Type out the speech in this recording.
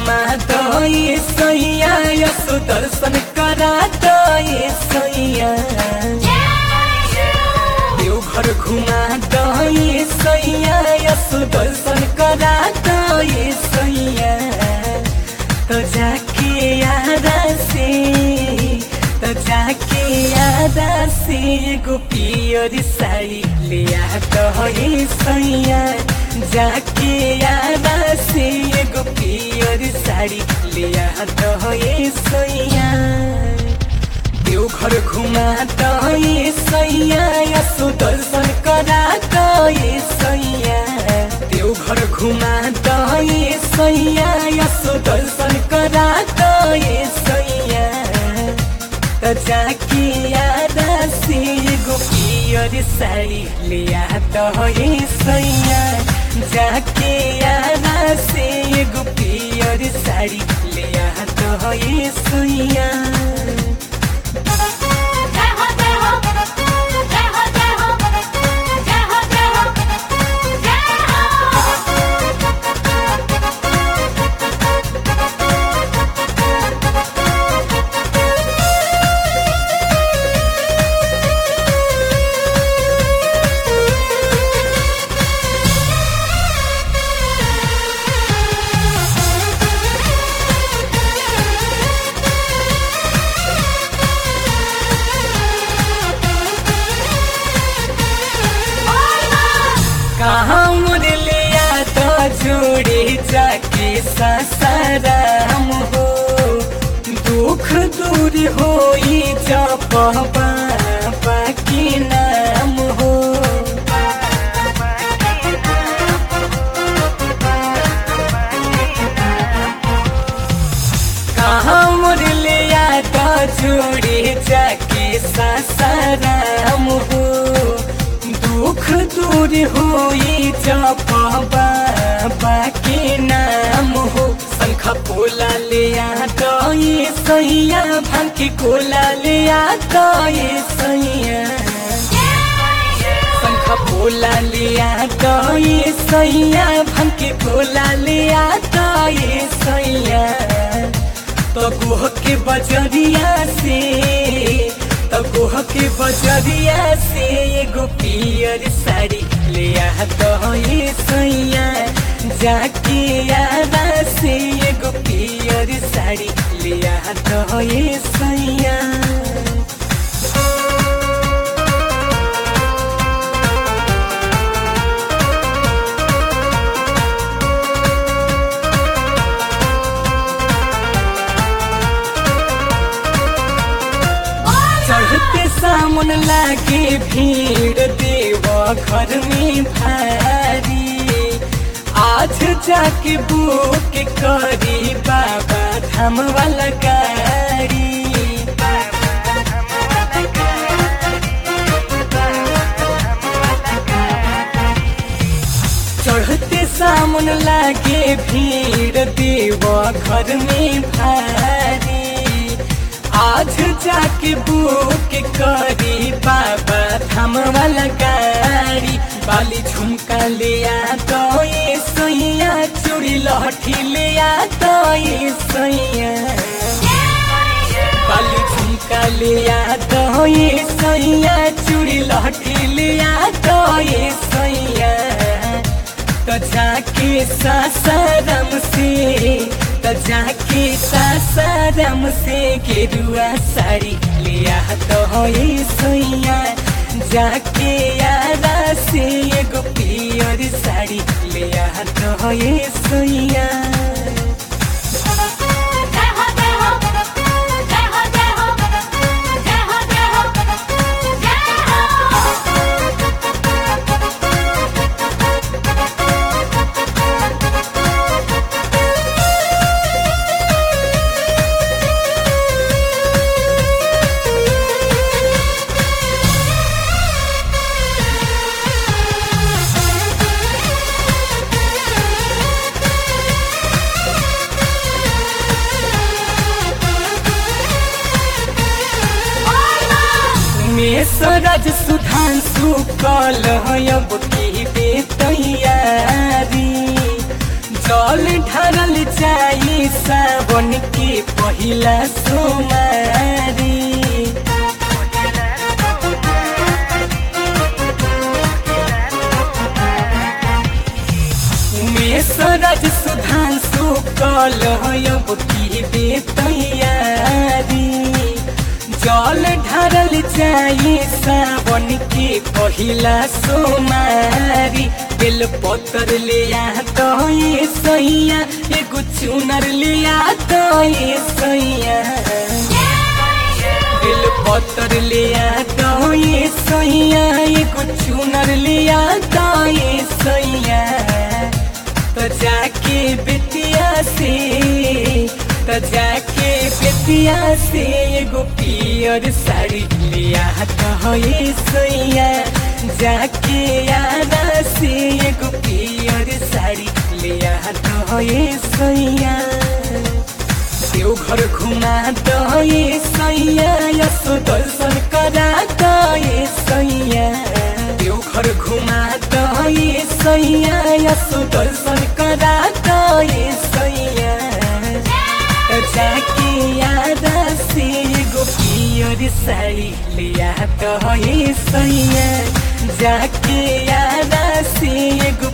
घुमा दे सैया यसो दर्शन करा दे सैया देवघर घुमा दे सैया यसो दर्शन करा दे सैया तो जाके यादा से तो जाके यादा से एगो पियर साड़ी ले आ दे सैया जाके यादा से एगो पियर साड़ी ले आ दे सैया देवघर घुमा दे सैया यसो दर्शन करा दे सैया देवघर घुमा दे सैया यसो दर्शन करा दे सैया त जाके यादा से एगो पियर साडी लिया दे सैया जाके यादा से एगो पियर साडी लिया दे सैया जय हो जय हो जय हो जय हो जय हो जय हो जय कहाँ मुरलिया तो जोड़े जाके ससराम हो दुख दूर हो जप बाबा के नाम हो कहाँ मुरलिया तो जोड़े जाके ससराम हो दुख दूर होई जप बाबा के नाम हो शंख पोला ले तो ये सैया भांग कोला ले तो ये सैया शंख पोला लिया तो ये सैया भंग कोला लिया तो ये सैया तो गोह के बजरिया से तो गोह के बजरिया से एगो पियर साड़ी लिया तो ये सैया जाके यादा से एगो पियर साड़ी लिया तो ये सैया चढ़ते सामन लागे भीड़ देव घर में भारी आज जाके बुक करी बाबा धाम वाला गाड़ी चढ़ते सामन लागे भीड़ देव घर में भारी आज जाके बुक करी बाबा धाम वाला गाड़ी बाली झुमका लिया तो ये सैया चूड़ी लहठी लिया तो ये सैया बाली झुमका लिया तो ये सैया चूड़ी लहठी लिया तो ये सैया तो जाके सासाराम से तो जाके सासाराम से गेरुआ साड़ी लिया तो ये सैया जाके यारा से एगो पियर साड़ी लिया तो ये सैया जय हो जय हो जय हो जय हो जय हो जय हो जय मेसरज सुधांशु कल अब की बे तैयारी जल ढरल जाई सावन के पहिला सोमारी मेसरज सुधांशु कल अब की बे तैयारी जल ढारल जाई सावन के पहिला सोमारी बेल पतर लिया तो ये सैया एगो चुनर लिया तो ये सैया बेल पतर लिया तो ये सैया एगो चुनर लिया तो ये सैया तो जाके बेतिया से तो जाके बेतिया से एगो पियर साड़ी लिया तो ये सैया जाके यादा से एगो पियर साड़ी लिया तो ये सैया देवघर घुमा दो ये सैया यसो दर्शन करा दो ये सैया देवघर घुमा दो ये सैया यसो दर्शन करा दो ये सैया तो जाके याद से एगो पियर साड़ी लिया तो ये सैया जाके याद से एगो